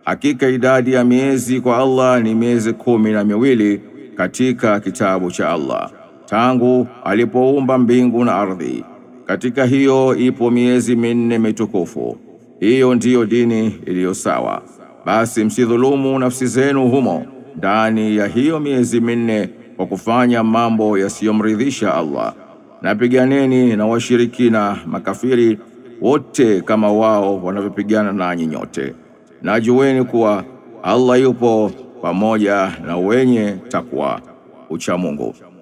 hakika idadi ya miezi kwa Allah ni miezi kumi na miwili katika kitabu cha Allah tangu alipoumba mbingu na ardhi. Katika hiyo ipo miezi minne mitukufu. Hiyo ndiyo dini iliyo sawa. Basi msidhulumu nafsi zenu humo ndani ya hiyo miezi minne kwa kufanya mambo yasiyomridhisha Allah, na piganeni na washirikina makafiri wote kama wao wanavyopigana nanyi nyote, na jueni kuwa Allah yupo pamoja na wenye takwa ucha Mungu.